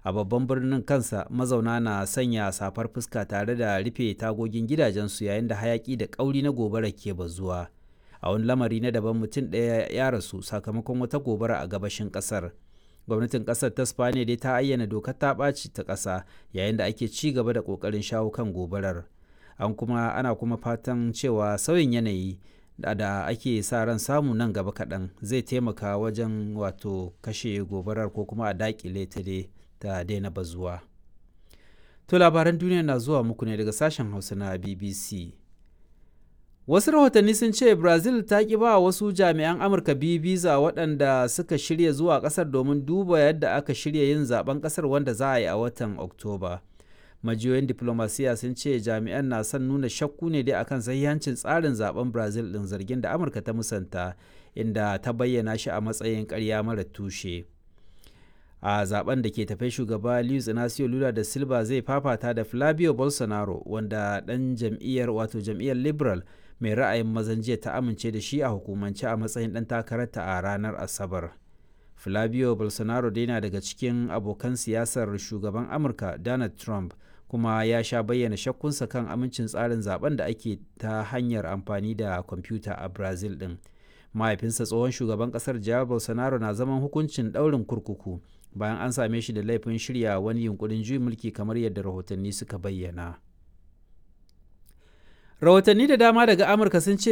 a babban birnin kansa mazauna na sanya safar fuska tare da rufe tagogin gidajensu yayin da hayaki da ƙauri na gobara ke bazuwa a wani lamari na daban mutum ɗaya ya rasu sakamakon wata gobara a gabashin ƙasar gwamnatin ƙasar ta spaniya dai ta ayyana dokar ta ɓaci ta ƙasa yayin da ake ci gaba da ƙoƙarin shawo kan gobarar an kuma ana kuma fatan cewa sauyin yanayi da, da ake sa ran samu nan gaba kaɗan zai taimaka wajen wato kashe gobarar ko kuma a daƙile ta dai ta daina bazuwa. To labaran duniya na zuwa muku ne daga sashen Hausa na BBC. Wasu rahotanni sun ce Brazil ta ƙi ba wasu jami'an Amurka biyu biza waɗanda suka shirya zuwa ƙasar domin duba yadda aka shirya yin zaben ƙasar wanda za a yi a watan Oktoba. Majiyoyin diplomasiya sun ce jami'an na son nuna shakku ne dai akan sahihancin tsarin zaben Brazil ɗin zargin da Amurka ta musanta inda ta bayyana shi a matsayin ƙarya mara tushe. a zaben da ke tafe shugaba Luiz Inacio Lula da Silva zai fafata da Flavio Bolsonaro wanda dan jam'iyyar wato jam'iyyar Liberal mai ra'ayin mazan jiya ta amince da shi a hukumance a matsayin dan takararta a ranar Asabar. Flavio Bolsonaro dai na daga cikin abokan siyasar shugaban Amurka Donald Trump kuma ya sha bayyana shakkunsa kan amincin tsarin zaben da ake ta hanyar amfani da kwamfuta a Brazil din. Mahaifinsa tsohon shugaban kasar Jair Bolsonaro na zaman hukuncin ɗaurin kurkuku bayan an same shi da laifin shirya wani yunkurin juyin mulki kamar yadda rahotanni suka bayyana. Rahotanni da dama daga Amurka sun ce